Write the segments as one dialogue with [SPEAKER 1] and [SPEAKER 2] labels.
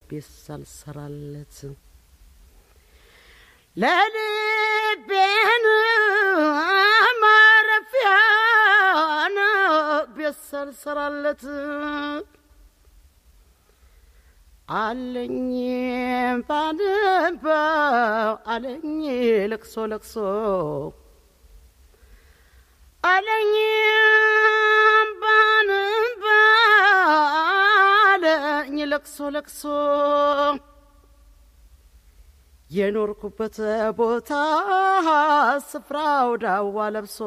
[SPEAKER 1] ቤት ሳልሰራለት ለልቤን ማረፊያን ቤት ሳልሰራለት አለኝ ባንባ አለኝ ለቅሶ ለቅሶ አለኝ ባንባ አለኝ ለቅሶ ለቅሶ የኖርኩበት ቦታ ስፍራው ዳዋ ለብሶ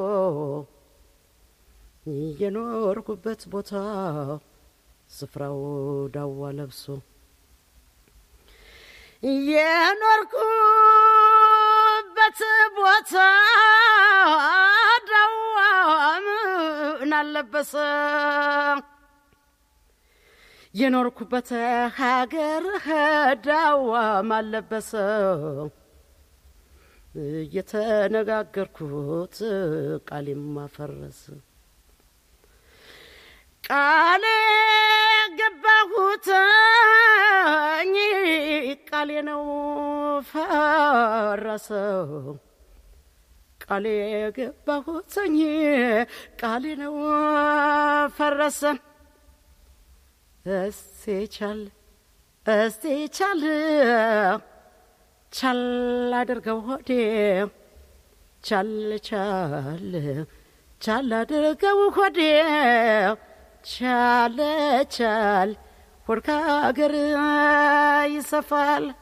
[SPEAKER 1] የኖርኩበት ቦታ ስፍራው ዳዋ ለብሶ የኖርኩበት ቦታ ዳዋ ምን አለበሰ የኖርኩበት ሀገር ዳዋ ማለበሰ የተነጋገርኩት ቃሌም ማፈረስ ቃሌ ገባሁትኝ ቃሌ ነው ፈረሰው ቃሌ ገባሁትኝ ቃሌ ነው ፈረሰ እስቲ ቻል እስቲ ቻል ቻል አድርገው ሆዴ ቻል ቻል ቻል አድርገው ሆዴ ቻል ቻል ሆድ ከአገር ይሰፋል